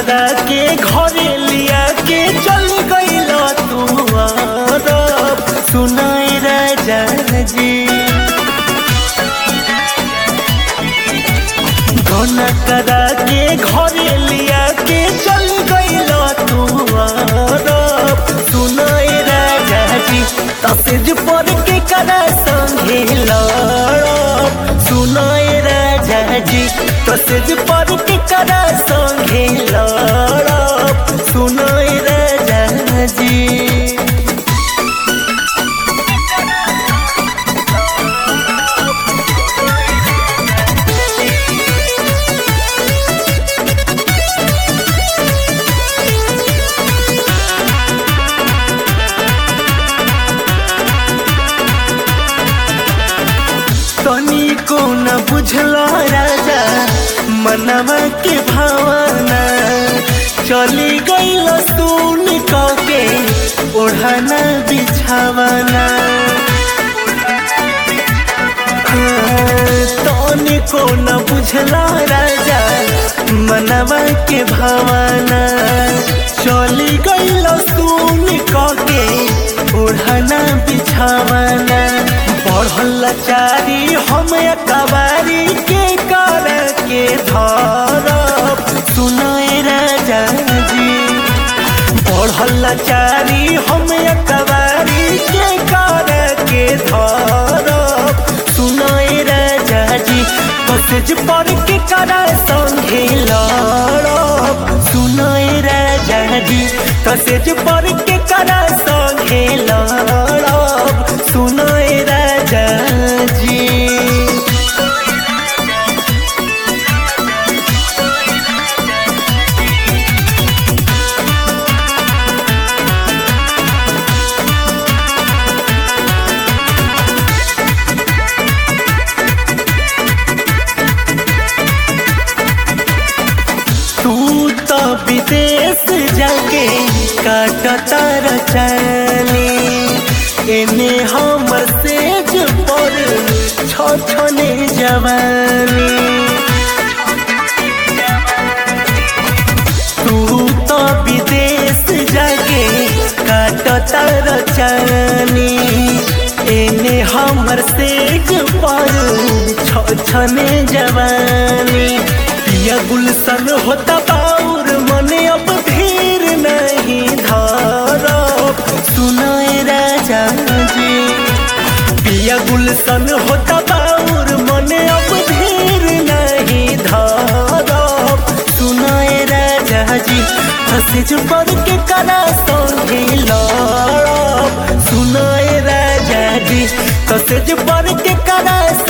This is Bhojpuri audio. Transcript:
करा के घरे लिया के चल गईल तू अरब सुनाए राजा जी घना करा के घरे लिया के चल गईल तू अरब सुनाए राजा जी तसेज पर के करा संगे लड़ब सुनाए राजा जी तसेज पर के करा संगे लड़ब सुनाए राजा जी तनी को न बुझला राजा मनवा के भावना चली गईल सुन के ओढ़ना बिछावना तनी को न बुझला राजा मनवा के भावना चली गईल सुन के ओढ़ना बिछावना बढ़ल चारी हम कबारी के कर के धरब सुनाए राजा जी बढ़ल चारी हम कबारी के कर के धरब सुनाए राजा जी मैसेज पर के कर संगे लड़ब सुनाए राजा जी मैसेज पर के कर संगे लड़ब सुनाए राजा जी तू तो विदेश जाके काटता रचनी एने हमर सेज पर छने जवानी तू तो विदेश जाके काटता रचनी एने हमर सेज पर छने जवानी पिया गुलशन होता बाउर मने अब धीर नहीं धरब सुनाए राजा जी पिया गुलशन होता बाउर मने अब धीर नहीं धरब सुनाए राजा जी हंसे पर के करा संगे लड़ब सुनाए राजा जी हंसे पर के करा